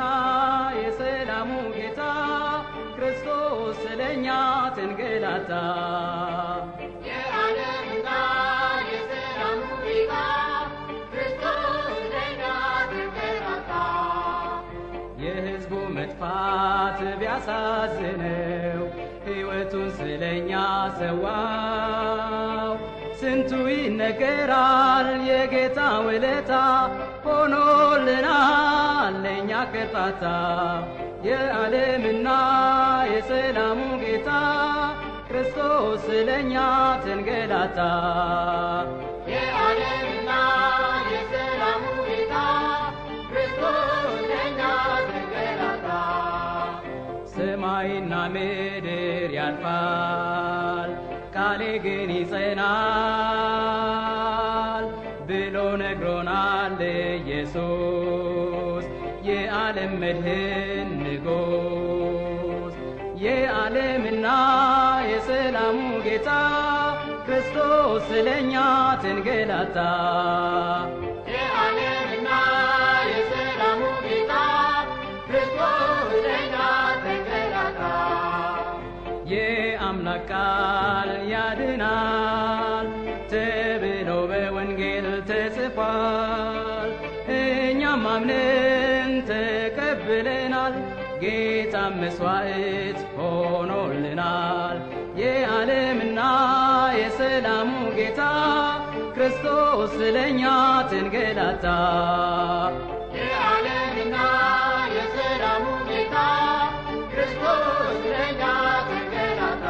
የሰላሙ ጌታ ክርስቶስ ስለኛ ተንገላታ የዓለምና የሰላሙ ጌታ ክርስቶስ ለእኛ ተንገላታ። የሕዝቡ መጥፋት ቢያሳዝነው ሕይወቱን ስለኛ ሰዋው ስንቱ ይነገራል የጌታ ውለታ ሆኖልናል ለእኛ ቅጣታ የዓለምና የሰላሙ ጌታ ክርስቶስ ስለኛ ተንገላታ የዓለምና የሰላሙ ጌታ ክርስቶስ ለእኛ ተንገላታ። ሰማይና ምድር ያልፋል ቃሌ ግን ይጸናል ብሎ ነግሮናል ኢየሱስ የዓለም መድህን ንጉሥ የዓለምና የሰላሙ ጌታ ክርስቶስ ስለኛ ተንገላታ የዓለምና የሰላሙ ጌታ ክርስቶስ ለእኛ ተንገላታ። የአምላክ ቃል ያድናል ተብሎ በወንጌል ተጽፏል። እኛም አምነን ተቀብለናል። ጌታ መስዋዕት ሆኖልናል። የዓለምና የሰላሙ ጌታ ክርስቶስ ስለኛ ተንገላታ። የዓለምና የሰላሙ ጌታ ክርስቶስ ለእኛ ተንገላታ።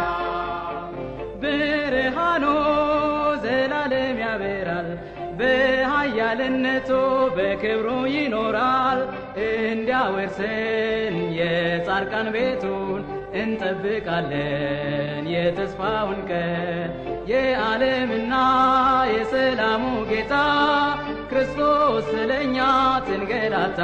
ብርሃኑ ዘላለም ያበራል፣ በኃያልነቱ በክብሩ ይኖራል። እንዲያወርሰን የጻድቃን ቤቱን እንጠብቃለን የተስፋውን ቀን። የዓለምና የሰላሙ ጌታ ክርስቶስ ስለኛ ተንገላታ።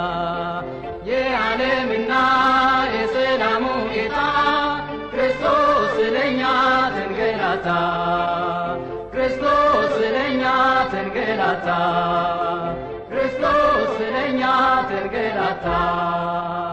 የዓለምና የሰላሙ ጌታ ክርስቶስ ስለኛ ተንገላታ። ክርስቶስ ስለኛ ተንገላታ። ክርስቶስ ስለኛ ተንገላታ።